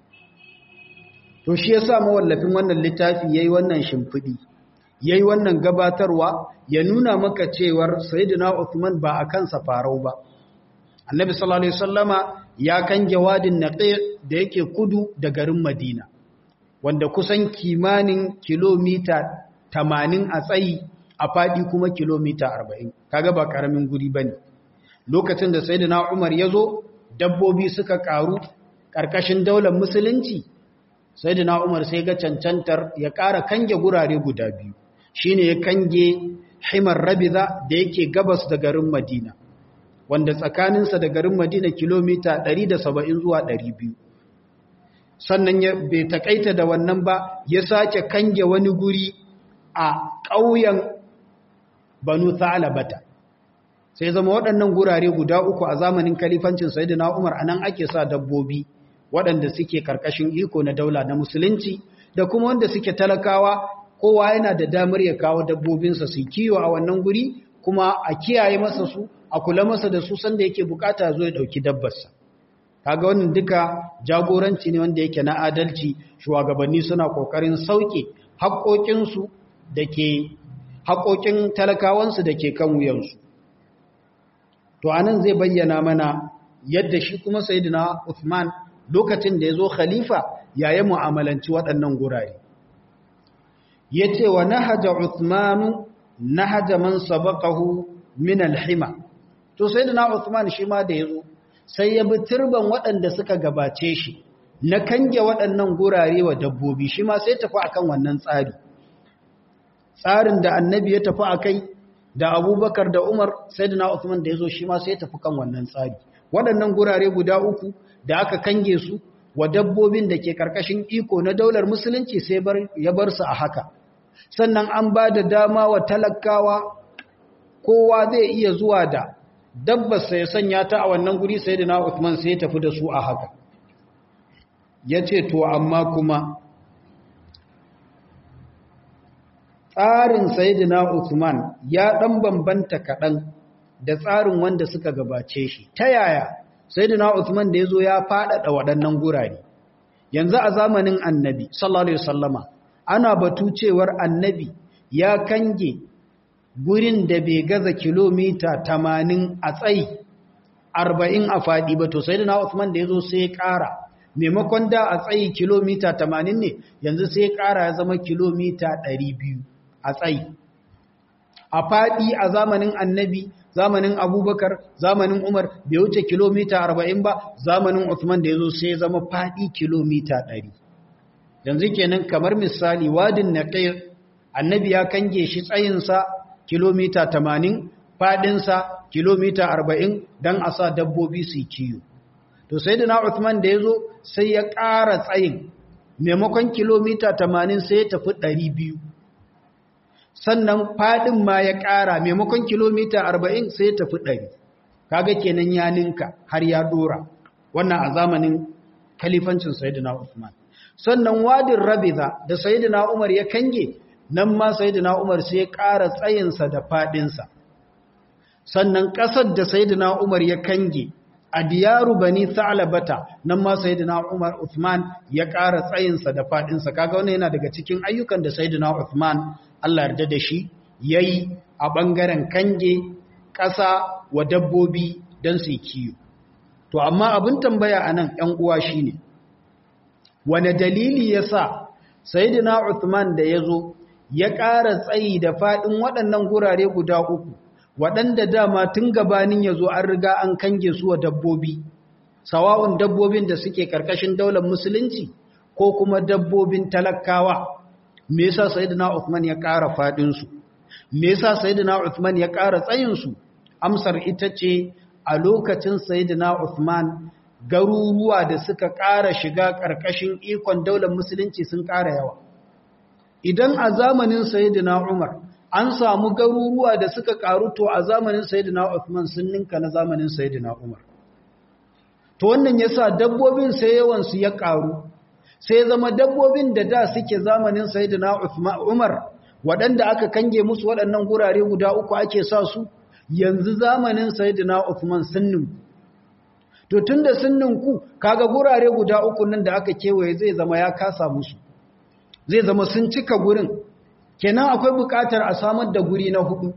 to shi yasa mawallafin wannan littafi yayi wannan shimfidi yayi wannan gabatarwa ya nuna maka cewar sayyidina Uthman ba a kansa farau ba annabi sallallahu alaihi wasallama ya kan jawadin naqi da yake kudu da garin Madina wanda kusan kimanin kilomita 80 a tsayi a fadi kuma kilomita 40 kaga ba karamin guri bane lokacin da sayyidina Umar yazo dabbobi suka karu karkashin daular musulunci sai da Umar sai ga cancantar ya ƙara kange gurare guda biyu shi ne ya kange himar rabiza da yake gabas da garin Madina wanda tsakaninsa da garin Madina kilomita 170 zuwa 200 sannan ya bai takaita da wannan ba ya sake kange wani guri a ƙauyen Banu Thalabata sai zama waɗannan gurare guda uku a zamanin kalifancin Sayyidina Umar anan ake sa dabbobi waɗanda suke karkashin iko na daula na musulunci da kuma wanda suke talakawa kowa yana da damar ya kawo dabbobinsa su kiyo a wannan guri kuma a kiyaye masa su a kula masa da su sanda yake bukata zo ya dauki dabbarsa kaga wannan duka jagoranci ne wanda yake na adalci shugabanni suna kokarin sauke haƙoƙinsu da ke haƙoƙin talakawansu da ke kan wuyansu to anan zai bayyana mana yadda shi kuma sayyidina Uthman lokacin da ya zo khalifa yayin mu'amalanci waɗannan gurare yace wa nahaja Uthman nahaja man sabaqahu min al-hima to sayyidina Uthman shi ma da yazo sai ya bi turban waɗanda suka gabace shi na kange waɗannan gurare wa dabbobi shi ma sai tafi akan wannan tsari tsarin da annabi ya tafi akai da abubakar da umar sai da Uthman da ya zo shi ma sai tafi kan wannan tsari waɗannan gurare guda uku da aka kange su wa dabbobin da ke ƙarƙashin iko na daular musulunci sai ya bar su a haka sannan an ba da dama wa talakawa kowa zai iya zuwa da dabbarsa ya sanya ta a wannan guri sai da Uthman sai ya tafi da su a haka ya ce to amma kuma tsarin sayidina Uthman ya dan bambanta kaɗan da tsarin wanda suka gabace shi ta yaya sayidina Uthman da yazo ya faɗaɗa waɗannan gurare yanzu a zamanin annabi sallallahu alaihi wasallama ana batu cewar annabi ya kange gurin da bai gaza kilomita 80 a tsayi 40 a faɗi ba to sayidina Uthman da yazo sai ya ƙara maimakon da a tsayi kilomita 80 ne yanzu sai ya ƙara ya zama kilomita 200 a tsayi a faɗi a zamanin annabi zamanin abubakar zamanin umar bai wuce kilomita 40 ba zamanin Uthman da ya zo sai zama faɗi kilomita 100 yanzu kenan kamar misali wadin naqir annabi ya kange shi tsayinsa kilomita 80 faɗinsa kilomita 40 don a sa dabbobi su kiyo to sai da Uthman da ya zo sai ya ƙara tsayin maimakon kilomita 80 sai ya tafi 200 sannan fadin ma ya ƙara maimakon kilomita 40 sai ya tafi 100 kaga kenan ya ninka har ya dora wannan a zamanin kalifancin sayyidina Uthman sannan wadin Rabiza da sayyidina Umar ya kange nan ma sayyidina Umar sai ya ƙara tsayinsa da fadinsa sannan ƙasar da sayyidina Umar ya kange a diyaru bani Sa'labata nan ma sayyidina Umar Uthman ya ƙara tsayinsa da fadinsa kaga wannan yana daga cikin ayyukan da sayyidina Uthman Allah yarda da shi yayi a bangaren kange ƙasa wa dabbobi don su kiyo to amma abin tambaya anan ƴan uwa shine wane dalili yasa sayyidina Uthman da yazo ya ƙara tsayi da fadin waɗannan gurare guda uku waɗanda dama tun gabanin yazo an riga an kange su wa dabbobi sawa'un dabbobin da suke karkashin daular musulunci ko kuma dabbobin talakawa me yasa sayyidina Uthman ya ƙara fadin su me yasa sayyidina Uthman ya ƙara tsayin su amsar ita ce a lokacin sayyidina Uthman garuruwa da suka ƙara shiga ƙarƙashin ikon daular musulunci sun ƙara yawa idan a zamanin sayyidina Umar an samu garuruwa da suka ƙaru to a zamanin sayyidina Uthman sun ninka na zamanin sayyidina Umar to wannan yasa dabbobin sai yawan su ya ƙaru sai zama dabbobin da da suke zamanin sayyidina Umar waɗanda aka kange musu waɗannan gurare guda uku ake sa su yanzu zamanin sayyidina Uthman sunnin to tunda sunnin ku kaga gurare guda uku nan da aka kewaye zai zama ya kasa musu zai zama sun cika gurin kenan akwai buƙatar a samar da guri na hudu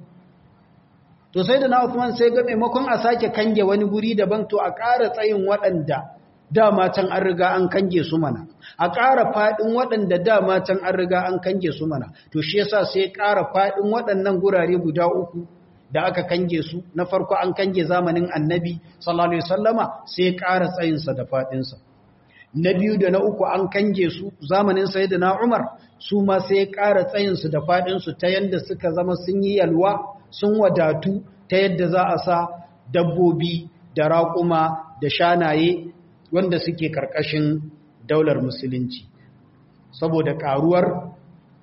to sayyidina Uthman sai ga maimakon a sake kange wani guri daban to a ƙara tsayin waɗanda dama can an riga an kange su mana a ƙara faɗin waɗanda dama can an riga an kange su mana to shi yasa sai ƙara faɗin waɗannan gurare guda uku da aka kange su na farko an kange zamanin annabi sallallahu alaihi wasallama sai ƙara tsayinsa da faɗinsa na biyu da na uku an kange su zamanin sayyidina Umar su ma sai ƙara tsayinsu da faɗinsu ta yadda suka zama sun yi yalwa sun wadatu ta yadda za a sa dabbobi da raƙuma da shanaye wanda suke karkashin daular musulunci saboda karuwar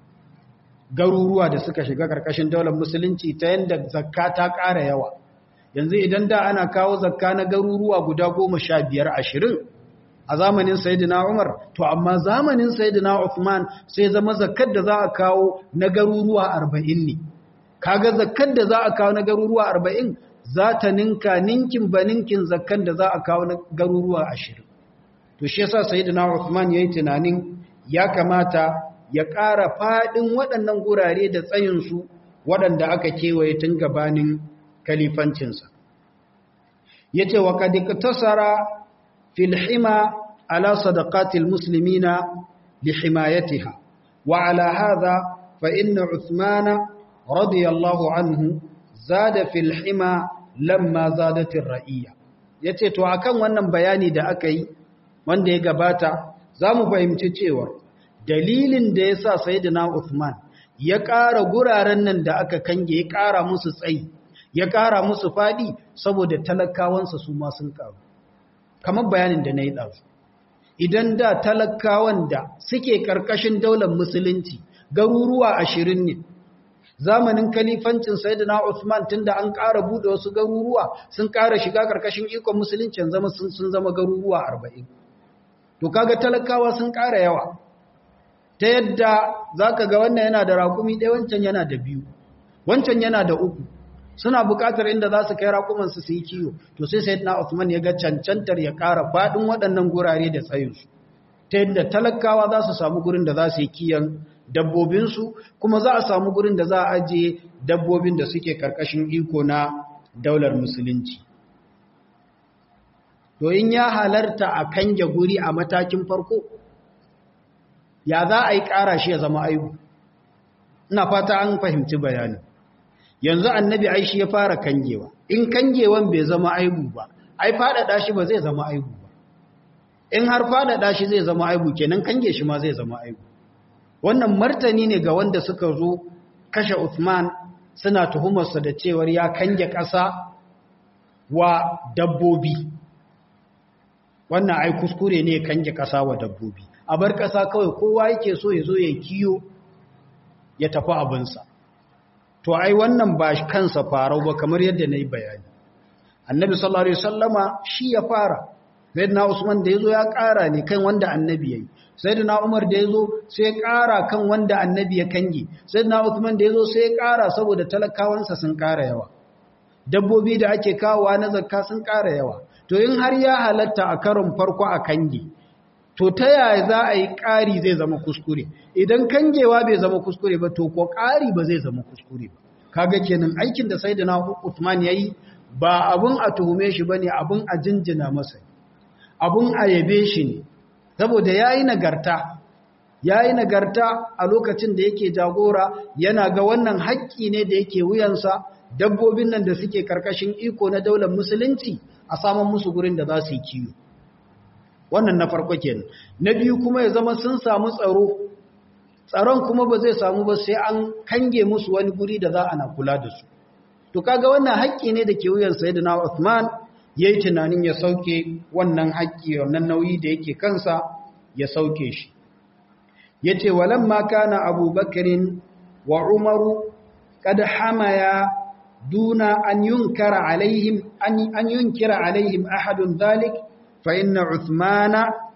garuruwa da suka shiga karkashin daular musulunci ta yadda zakka ta ƙara yawa yanzu idan da ana kawo zakka na garuruwa guda goma sha biyar ashirin a zamanin sayidina umar to amma zamanin sayidina uthman sai zama zakkar da za a kawo na garuruwa arba'in ne kaga zakkan da za a kawo na garuruwa arba'in za ta ninka ninkin ba ninkin zakkan da za a kawo na garuruwa ashirin to shi yasa sayyidina Uthman yayi tunanin ya kamata ya ƙara faɗin waɗannan gurare da tsayinsu waɗanda aka kewaye tun gabanin kalifancinsa ya ce wa kadiktasara filhima ala sadaqatil muslimina li himayatiha wa ala hadha fa inna uthmana radiyallahu anhu zada filhima lamma zadatir ra'iyya yace to akan wannan bayani da aka yi wanda ya gabata zamu fahimci cewa dalilin da yasa sayyidina Uthman ya ƙara guraren nan da aka kange ya ƙara musu tsayi ya ƙara musu faɗi saboda talakawansa su ma sun ƙaru kamar bayanin da na yi ɗazu idan da talakawan da suke ƙarƙashin daular musulunci garuruwa ashirin ne zamanin kalifancin sayyidina Uthman tunda an ƙara buɗe wasu garuruwa sun ƙara shiga ƙarƙashin ikon musulunci zama sun zama garuruwa arba'in to kaga talakawa sun ƙara yawa ta yadda za ka ga wannan yana da raƙumi ɗaya wancan yana da biyu wancan yana da uku suna buƙatar inda za su kai raƙumansu su yi kiwo to sai sai na Uthman ya ga cancantar ya ƙara faɗin waɗannan gurare da tsayinsu ta yadda talakawa za su samu gurin da za su yi kiyan dabbobinsu kuma za a samu gurin da za a ajiye dabbobin da suke ƙarƙashin iko na daular musulunci to in ya halarta a kange guri a matakin farko ya za a yi ƙara shi ya zama aibu ina fata an fahimci bayani yanzu annabi aishi ya fara kangewa in kangewan bai zama aibu ba ai faɗaɗa shi ba zai zama aibu ba in har faɗaɗa shi zai zama aibu kenan kange shi ma zai zama aibu wannan martani ne ga wanda suka zo kashe Uthman suna tuhumarsa da cewar ya kange ƙasa wa dabbobi wannan ai kuskure ne kange ƙasa wa dabbobi a bar ƙasa kawai kowa yake so ya zo ya kiyo ya tafi abinsa to ai wannan ba kansa farau ba kamar yadda na yi bayani annabi sallallahu alaihi wasallama shi ya fara sayyidina usman da yazo ya ƙara ne kan wanda annabi yayi sayyidina umar da yazo sai ya ƙara kan wanda annabi ya kange sayyidina usman da yazo sai ya ƙara saboda talakawansa sun ƙara yawa dabbobi da ake kawowa na zakka sun ƙara yawa to in har ya halatta a karon farko a kange to ta yaya za a yi ƙari zai zama kuskure idan kangewa bai zama kuskure ba to ko ƙari ba zai zama kuskure ba kaga kenan aikin da sayyidina Uthman yayi ba abun a tuhume shi bane abun a jinjina masa abun a yabe shi ne saboda yayi nagarta yayi nagarta a lokacin da yake jagora yana ga wannan haƙƙi ne da yake wuyansa dabbobin nan da suke karkashin iko na daular musulunci a saman musu gurin da za su yi kiwo wannan na farko kenan na biyu kuma ya zama sun samu tsaro tsaron kuma ba zai samu ba sai an kange musu wani guri da za a na kula da su to kaga wannan haƙƙi ne da ke wuyan sayyidina Uthman yayi tunanin ya sauke wannan haƙƙi wannan nauyi da yake kansa ya sauke shi yace walamma kana Abu Bakrin wa Umaru kad hamaya duna an yunkara alaihim an yunkira alaihim ahadun dhalik فإن عثمان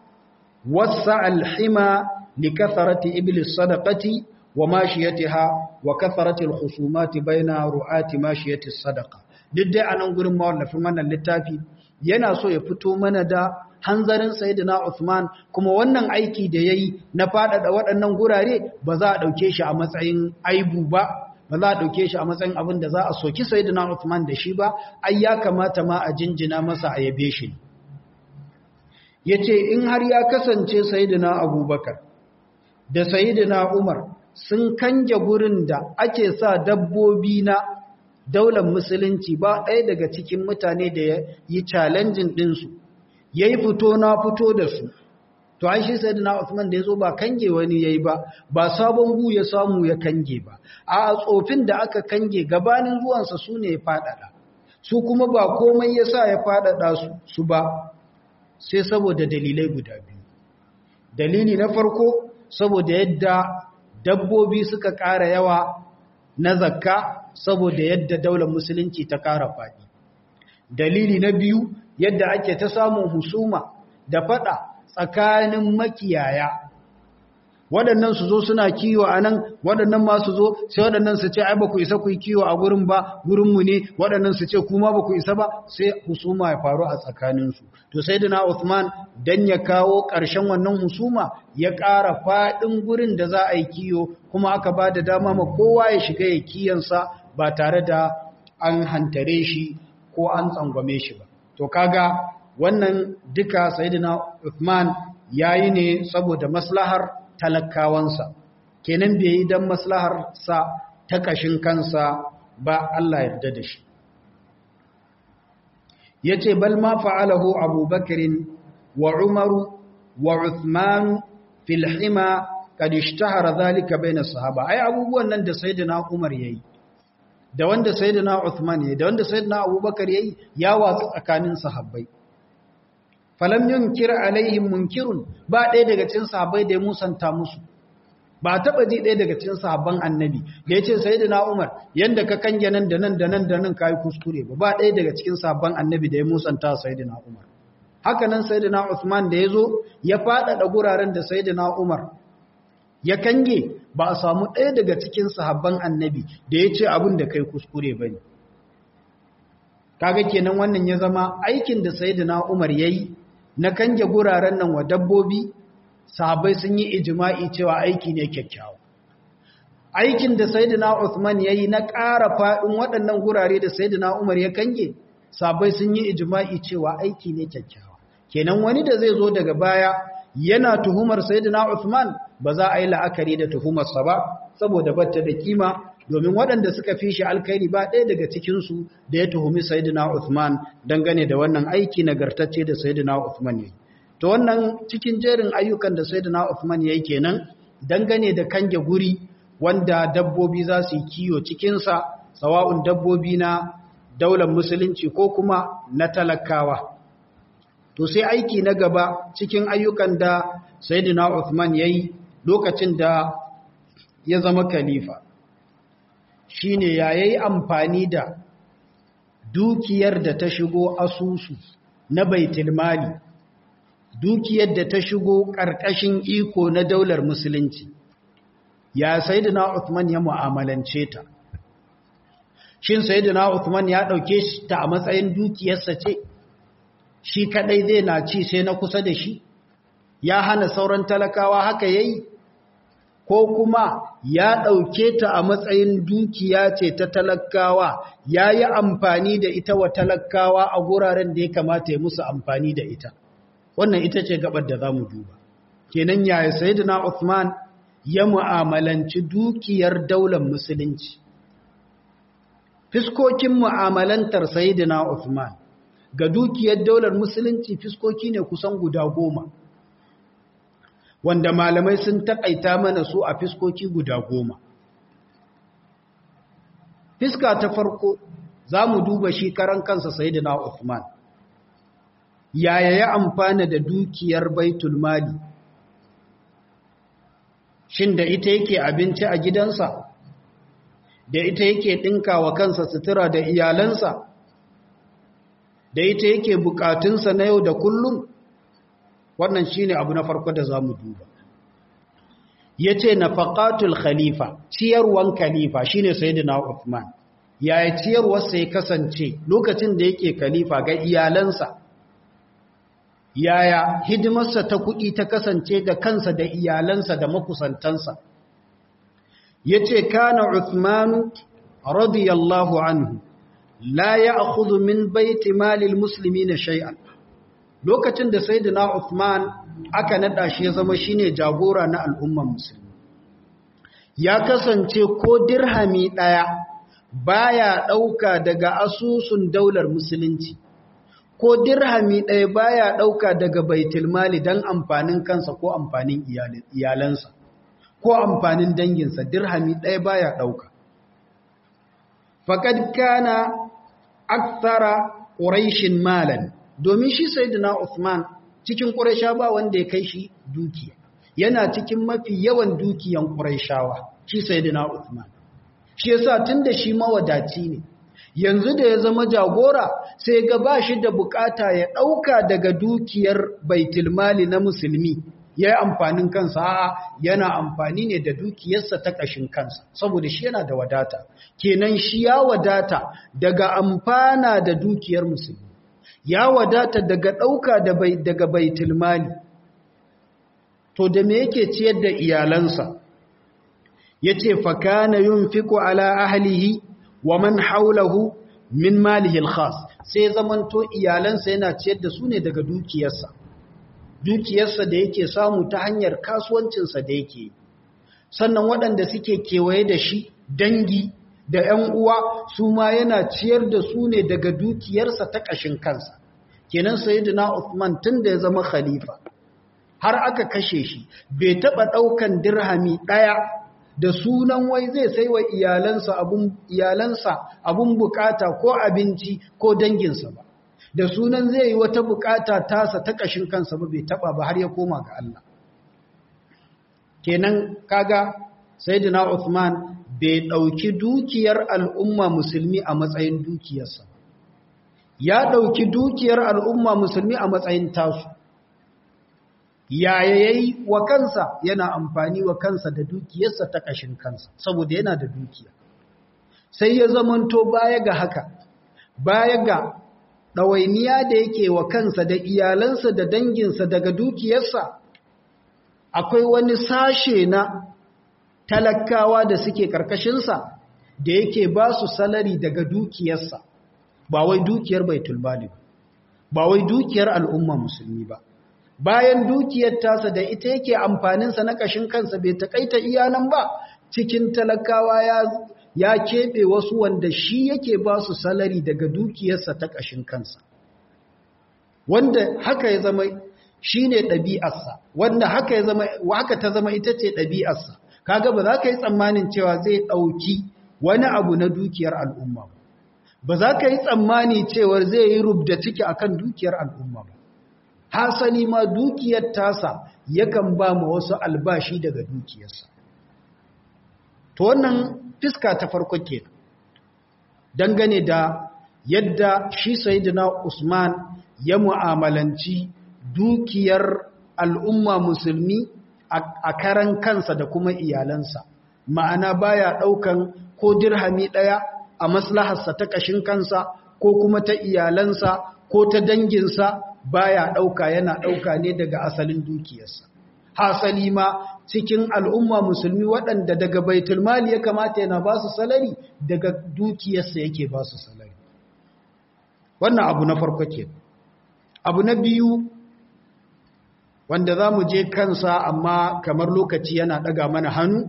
وسع الحمى لكثرة إبل الصدقة وماشيتها وكثرة الخصومات بين رعاة ماشية الصدقة duk a nan gurin mawallafin wannan littafi yana so ya fito mana da hanzarin sayyidina Uthman kuma wannan aiki da yayi na faɗaɗa waɗannan gurare ba za a ɗauke shi a matsayin aibu ba ba za a ɗauke shi a matsayin abin da za a soki sayyidina Uthman da shi ba ai ya kamata ma a jinjina masa a yabe shi ya ce in har ya kasance sayidina abubakar da sayidina umar sun kange gurin da ake sa dabbobi na daular musulunci ba ɗaya daga cikin mutane da ya yi challenging ɗinsu ya yi fito na fito da su to an shi sayidina Uthman da ya zo ba kange wani ya yi ba ba sabon gu ya samu ya kange ba a tsofin da aka kange gabanin zuwansa su ne ya faɗaɗa su kuma ba komai ya sa ya faɗaɗa su ba sai saboda dalilai guda biyu dalili na farko saboda yadda dabbobi suka ƙara yawa na zakka saboda yadda daular musulunci ta ƙara faɗi dalili na biyu yadda ake ta samun husuma da faɗa tsakanin makiyaya waɗannan su zo suna kiwo a nan waɗannan ma su zo sai waɗannan su ce ai ba ku isa ku yi kiwo a gurin ba gurinmu ne waɗannan su ce kuma ba ku isa ba sai husuma ya faru a tsakaninsu to sai dina Uthman dan ya kawo ƙarshen wannan husuma ya ƙara faɗin gurin da za a yi kiwo kuma aka ba da dama ma kowa ya shiga ya kiyansa ba tare da an hantare shi ko an tsangwame shi ba to kaga wannan duka sayyidina Uthman yayi ne saboda maslahar talakawansa kenan bai yi dan maslahar sa ta kashin kansa ba Allah yarda da shi yace bal ma fa'alahu Abu Bakr wa Umar wa Uthman fil hima kad ishtahara dhalika bayna sahaba ai abubuwan nan da sayyidina Umar yayi da wanda sayyidina Uthman yayi da wanda sayyidina Abubakar yayi ya watsu tsakanin sahabbai falam yunkir alaihim munkirun ba ɗaya daga cikin sahabbai da ya musanta musu ba taba ji ɗaya daga cikin sahabban annabi da yace sayyidina Umar yanda ka kange nan da nan da nan da nan kai kuskure ba ba ɗaya daga cikin sahabban annabi da ya musanta sayyidina Umar haka nan sayyidina Uthman da yazo ya faɗaɗa guraren da sayyidina Umar ya kange ba a samu ɗaya daga cikin sahabban annabi da ya ce abin da kai kuskure ba ne kaga kenan wannan ya zama aikin da sayyidina umar ya yi na kange guraren nan wa dabbobi sahabbai sun yi ijima'i cewa aiki ne kyakkyawa aikin da sayyidina Uthman ya yi na ƙara faɗin waɗannan gurare da sayyidina umar ya kange sahabbai sun yi ijima'i cewa aiki ne kyakkyawa kenan wani da zai zo daga baya yana tuhumar sayyidina Uthman ba za a yi la'akari da tuhumarsa ba saboda batta da kima domin waɗanda suka fi shi alkhairi ba ɗaya daga cikinsu da ya tuhumi sayyidina Uthman dangane da wannan aiki nagartacce da sayyidina Uthman yayi to wannan cikin jerin ayyukan da sayyidina Uthman yayi kenan dangane da kange guri wanda dabbobi za su yi kiyo cikin sa sawa'un dabbobi na daular musulunci ko kuma na talakawa to sai aiki na gaba cikin ayyukan da sayyidina Uthman yayi lokacin da ya zama khalifa shine yayi amfani da dukiyar da ta shigo asusu na baitul mali dukiyar da ta shigo ƙarƙashin iko na daular musulunci ya sayyidina Uthman ya mu'amalance ta shin sayyidina Uthman ya dauke ta a matsayin dukiyarsa ce shi kadai zai na ci sai na kusa da shi ya hana sauran talakawa haka yayi ko kuma ya ɗauke ta a matsayin dukiya ce ta talakawa ya yi amfani da ita wa talakawa a guraren da ya kamata ya musu amfani da ita wannan ita ce gabar da za mu duba kenan yaya sayyidina Uthman ya mu'amalanci dukiyar daular musulunci fiskokin mu'amalantar sayyidina Uthman ga dukiyar daular musulunci fiskoki ne kusan guda goma wanda malamai sun taƙaita mana su a fiskoki guda goma. Fiska ta farko za mu duba shi karan kansa Sayyidina Uthman. Yaya ya amfana da dukiyar Baitul Mali? Shin da ita yake abinci a gidansa? Da ita yake ɗinka wa kansa sutura da iyalansa? Da ita yake bukatunsa na yau da kullum? wannan shine abu na farko da zamu duba yace nafaqatul khalifa ciyarwan khalifa shine sayyidina Uthman yaya ciyarwar sai kasance lokacin da yake khalifa ga iyalansa yaya hidimarsa ta kuɗi ta kasance ga kansa da iyalansa da makusantansa yace kana Uthman radiyallahu anhu la ya'khudhu min baiti malil muslimina shay'an lokacin da sayyidina Uthman aka nada shi ya zama shine jagora na al'umman musulmi ya kasance ko dirhami daya baya dauka daga asusun daular musulunci ko dirhami daya baya dauka daga baitul mali dan amfanin kansa ko amfanin iyalansa ko amfanin danginsa dirhami daya baya dauka faqad kana akthara quraishin malan domin shi sayyidina Uthman cikin Quraysha ba wanda ya kai shi dukiya yana cikin mafi yawan dukiyan Qurayshawa shi sayyidina Uthman shi yasa tunda shi mawadaci ne yanzu da ya zama jagora sai ga ba shi da bukata ya dauka daga dukiyar baitul mali na musulmi ya yi amfanin kansa a'a yana amfani ne da dukiyarsa ta ƙashin kansa saboda shi yana da wadata kenan shi ya wadata daga amfana da dukiyar musulmi ya wadata daga ɗauka daga baitul mali to da me yake ciyar da iyalansa ya ce fakana yin fiko ala ahlihi wa man haulahu min malihi khas sai zamanto iyalansa yana ciyar da su ne daga dukiyarsa dukiyarsa da yake samu ta hanyar kasuwancinsa da yake sannan waɗanda suke kewaye da shi dangi da ‘yan uwa su ma yana ciyar da su ne daga dukiyarsa ta ƙashin kansa kenan sayyidina Uthman tun da ya zama khalifa har aka kashe shi bai taɓa ɗaukan dirhami ɗaya da sunan wai zai sai wa iyalansa abun iyalansa abun bukata ko abinci ko danginsa ba da sunan zai yi wata bukata tasa ta kashin kansa ba bai taba ba har ya koma ga Allah kenan kaga sayyidina Uthman bai dauki dukiyar al'umma musulmi a matsayin dukiyarsa ya dauki dukiyar al'umma musulmi a matsayin tasu yaya yayi wa kansa yana amfani wa kansa da dukiyarsa ta kashin kansa saboda yana da dukiya sai ya zamanto baya ga haka baya ga ɗawainiya da yake wa kansa da iyalansa da danginsa daga dukiyarsa akwai wani sashe na talakawa da suke ƙarƙashinsa da yake ba su salari daga dukiyarsa ba wai dukiyar baitul mali ba wai dukiyar al'umma musulmi ba bayan dukiyar tasa da ita yake amfaninsa na ƙashin kansa bai taƙaita iyalan ba cikin talakawa ya ya keɓe wasu wanda shi yake ba su salari daga dukiyarsa ta ƙashin kansa wanda haka ya zama shi ne ɗabi'arsa wanda haka ya zama haka ta zama ita ce ɗabi'arsa kaga ba za ka yi tsammanin cewa zai ɗauki wani abu na dukiyar al'umma ba ba za ka yi tsammani cewar zai yi rubda ciki akan dukiyar al'umma ba hasali ma dukiyar tasa yakan ba ma wasu albashi daga dukiyarsa to wannan fiska ta farko ke dangane da yadda shi sayidina Usman ya mu'amalanci dukiyar al'umma musulmi a karan kansa da kuma iyalansa ma'ana baya daukan ko dirhami daya a maslaharsa ta kashin kansa ko kuma ta iyalansa ko ta danginsa baya dauka yana dauka ne daga asalin dukiyarsa hasali ma cikin al'umma musulmi waɗanda daga baitul mali ya kamata yana ba su salari daga dukiyarsa yake ba su salari wannan abu na farko ke abu na biyu wanda za mu je kansa amma kamar lokaci yana ɗaga mana hannu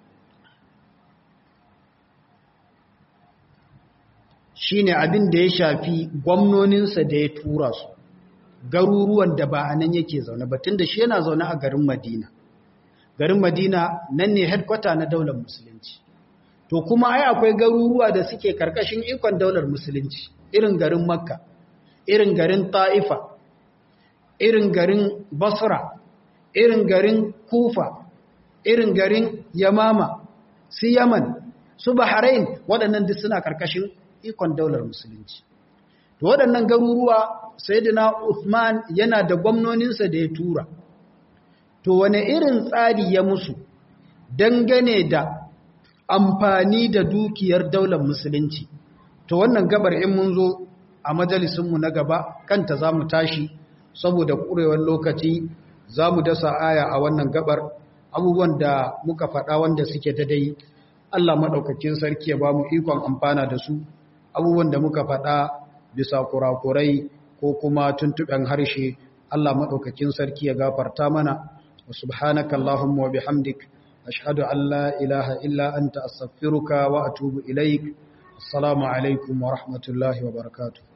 shi ne abin da ya shafi gwamnoninsa da ya tura su garuruwan da ba a nan yake zaune ba tunda shi yana zaune a garin Madina garin Madina nan ne headquarter na daular musulunci to kuma ai akwai garuruwa da suke karkashin ikon daular musulunci irin garin Makka irin garin Taifa irin garin Basra irin garin Kufa irin garin Yamama su Yaman su Bahrain waɗannan duk suna karkashin ikon daular musulunci to waɗannan garuruwa sayyidina Uthman yana da gwamnoninsa da ya tura to wane irin tsari ya musu dangane da amfani da dukiyar daular musulunci to wannan gabar in mun zo a majalisunmu na gaba kanta za mu tashi saboda ƙurewar lokaci za mu dasa aya a wannan gabar abubuwan da muka faɗa wanda suke ta dai Allah maɗaukakin sarki ya ba mu ikon amfana da su abubuwan da muka faɗa bisa kurakurai ko kuma tuntuɓen harshe Allah maɗaukakin sarki ya gafarta mana wa subhanaka Allahumma wa bihamdik ashhadu an la ilaha illa anta astaghfiruka wa atubu ilaik assalamu alaikum wa rahmatullahi wa barakatuh